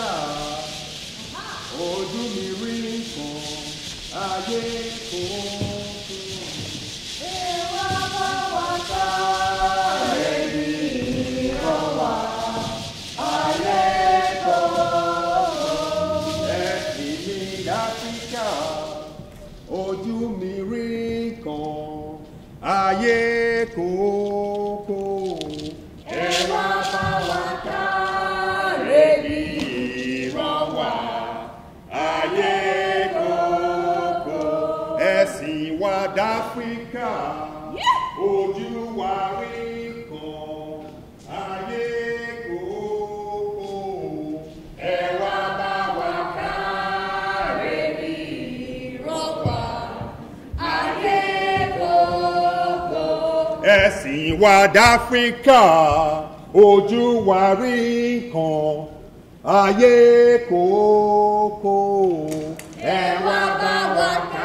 láfíríkà ojú mi rí nǹkan ayé kò tó. Ìwà bá wa ká ẹbí ìrọ̀wà ayé kò. ẹ̀sìn mi láfíríkà ojú mi rí nǹkan ayé kò kò. Ìwà bá wa ká ẹbí ìrọ̀wà ayé kòkó ẹ̀sìn wa dáfíríkà ojú wa rí kan ayé kòkó ẹ wá bá wa ká ẹbí ìrọ̀wà ayé kò. ẹ̀sìn wa dáfíríkà ojú wa rí kan ayé kòkó ẹ wá bá wa ká.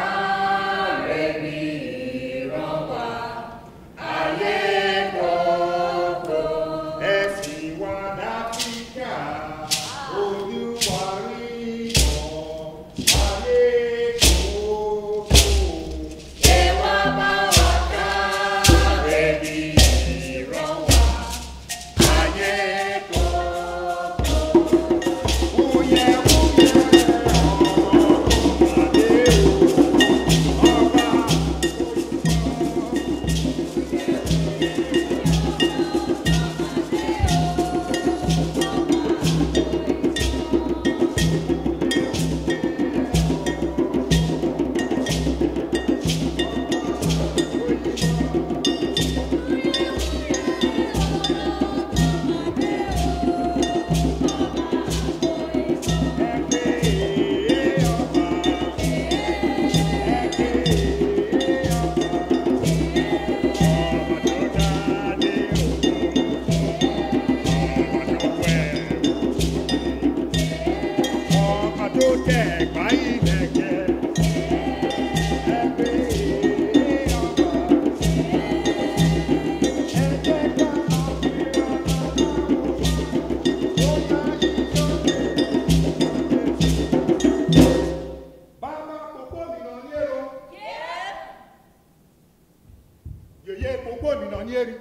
ẹ̀sìn wa dáfíríkà ojú wa rí kan ayé kòkó. Ìwà bá wa ká Ẹbí ìrọ̀wá ayé kòkó. Oyè oyè ọ̀rọ̀ adé o, ọba ẹgbẹ́ ọba ẹgbẹ́ ọba ọba tó dáadé o, ọba tó wẹ̀ ọba tó tẹ̀ gbáyé lẹ́gẹ̀ẹ́ ẹgbẹ́ ọba ẹgbẹ́ Bàbá pòpò nìna ní èrò. Yèyé pòpò nìna ní èrì.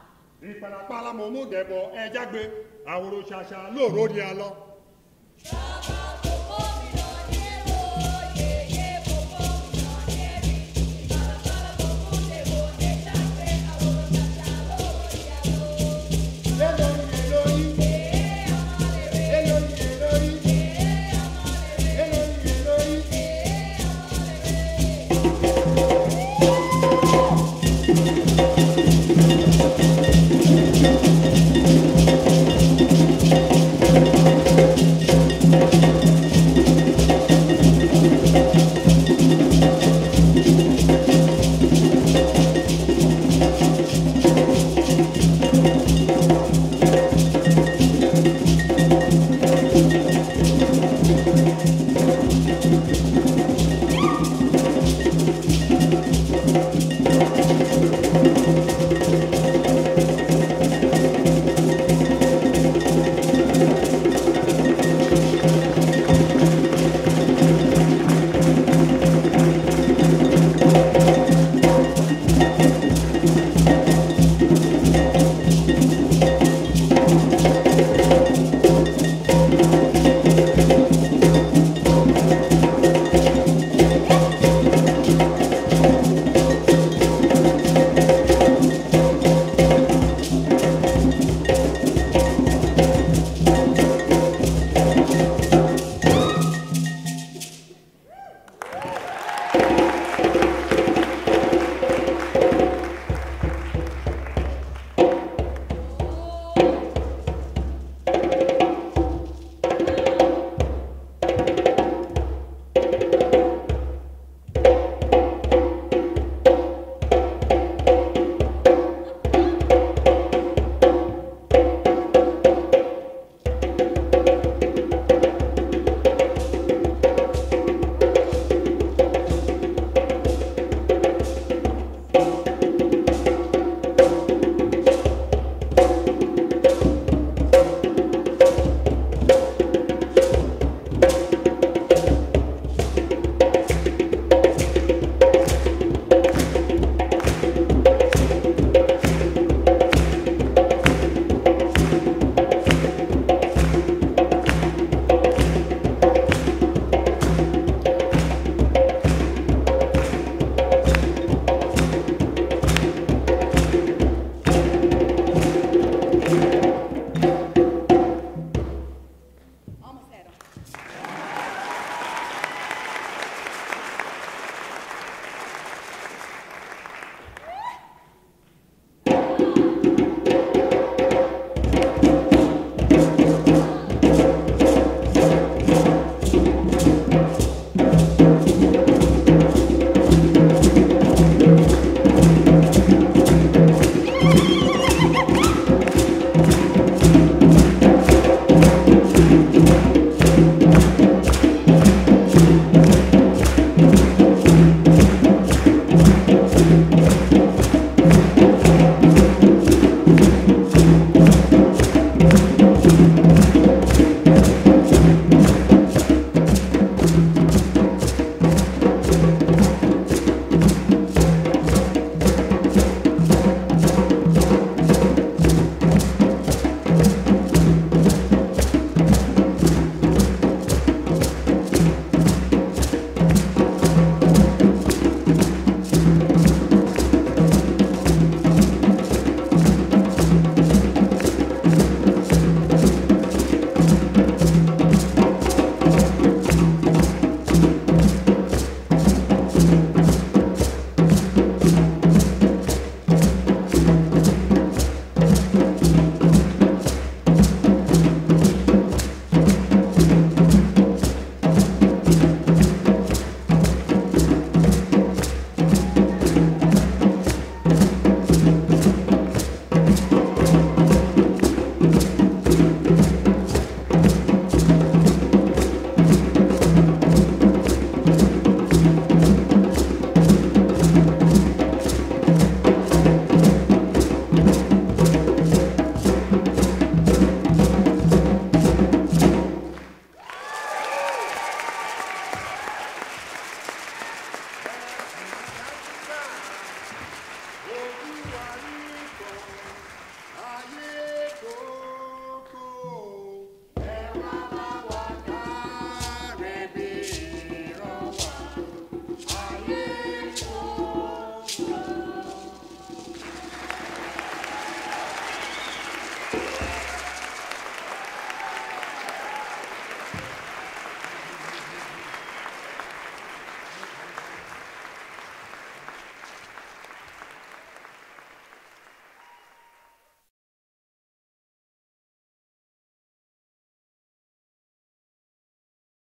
Ìpàdàpàlà mọ̀ mú dẹ̀bọ̀ ẹjágbe àwòrò ṣàṣà lóòrò ní alọ́. Ṣá